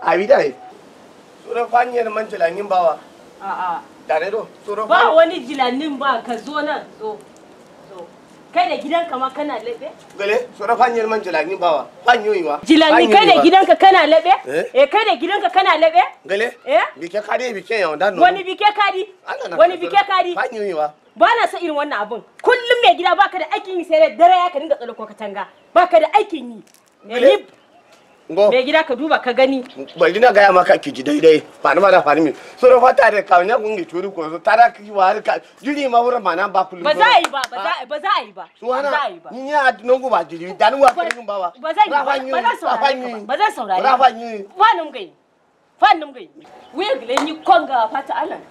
abi dai sura fanyar man jilangin bawa A'a. tare do sura Ba wani jilannin ba ka zo nan zo. Zo. Kai da gidanka ma kana laɓe? gale sura fanyar man jilangin bawa fanyoyi wa Jilanni kai da gidanka kana laɓe? Eh? Eh kai da gidanka kana laɓe? gale Eh? bike kade bike yawon dan Wani bike kadi? Wani bike kadi? fanyoyi wa Ba na son irin wannan abun. Kullum mai gida baka da aikin yi sai da dare ya ka dinga tsalo ko katanga. Baka da aikin yi. Eh, Gale. ni- ngo Mai gida ka duba ka gani. bari na gaya maka ki ji daidai ba ni ma da fani mi sura fata da kawanya kungi turi ko so tara ki wa ka jiri ma wurin ma nan ba kullum Ba za a yi ba, ba za a yi ba, za a yi ba. Ba za a suwana yi ba. ni ya nongo ba jiri dan wa kun bawa Ba zan yi ba, ba zan saurare ka ba, ba zan saurare ka ba. rafanyi Fannin gai. Fannin gai. Wuya gile ni konga fata alan.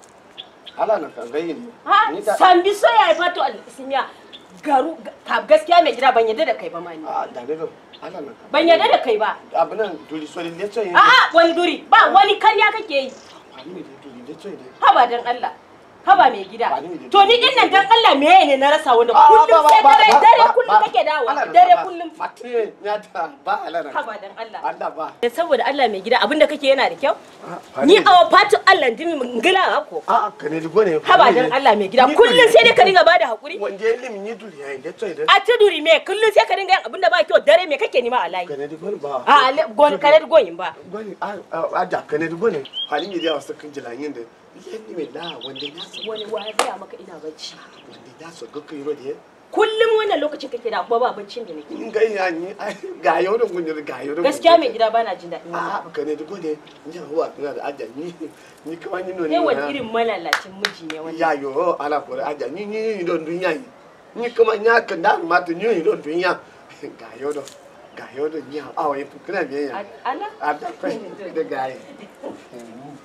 ala na kan gayi ne Ha? ni ta Sambi so ya yi fato alisinya. Garu ka gaskiya mai gida ban yarda da kai ba ma ni. a da ne do ala na kan Ban yarda da kai ba. abinan duri so le so yin A'a wani duri ba wani karya kake yi. fani mi duri le so yin Haba dan Allah. Haba mai gida. Ba ni ne To ni din nan dan Allah me ne na rasa wanda Ah, kullum ba, ba, sai ba, dare ba, dare ba, kullum ba. kake dawo. Ala na Dare ba. kullum. mate ya ta ba ala na Haba dan Allah. Allah ba Eh, Saboda Allah mai gida abinda kake yana da kyau. Ah, Ni fani- a fatu Allah dimi ngila ko. a ka ne dugo ne Haba dan Allah mai gida Ni kullum duri- sai dai ka dinga bada hakuri. wanda ya limi ni duri ya le so yin A ta duri me kullum sai ka dinga yin abinda ba kyau dare me kake nima a layi. ka ne dugo ne ba A ale gon kare goyin ba. gwani a da ka ne dugo ne halin yi da wasu kan jilanyin da yadda mai da wanda ya so Wani wa ya maka ina bacci. wanda ya so ga kai ro da Kullum wannan lokacin kake da kuma ba baccin da nake. in ga ya ni ga yau da gunjir ga yau da Gaskiya mai gida bana jin daɗin wannan. a ka ne dugo ne ni huwa ina da aja ni ni kawai ni no Kai wani irin malalacin miji ne wannan. ya yo ala ko aja ni ni don dunya yi ni kuma nya ka da ma to ni don dunya ga yau da ga yau da ni a wai fukuna me ya Allah? a da kai da ga yi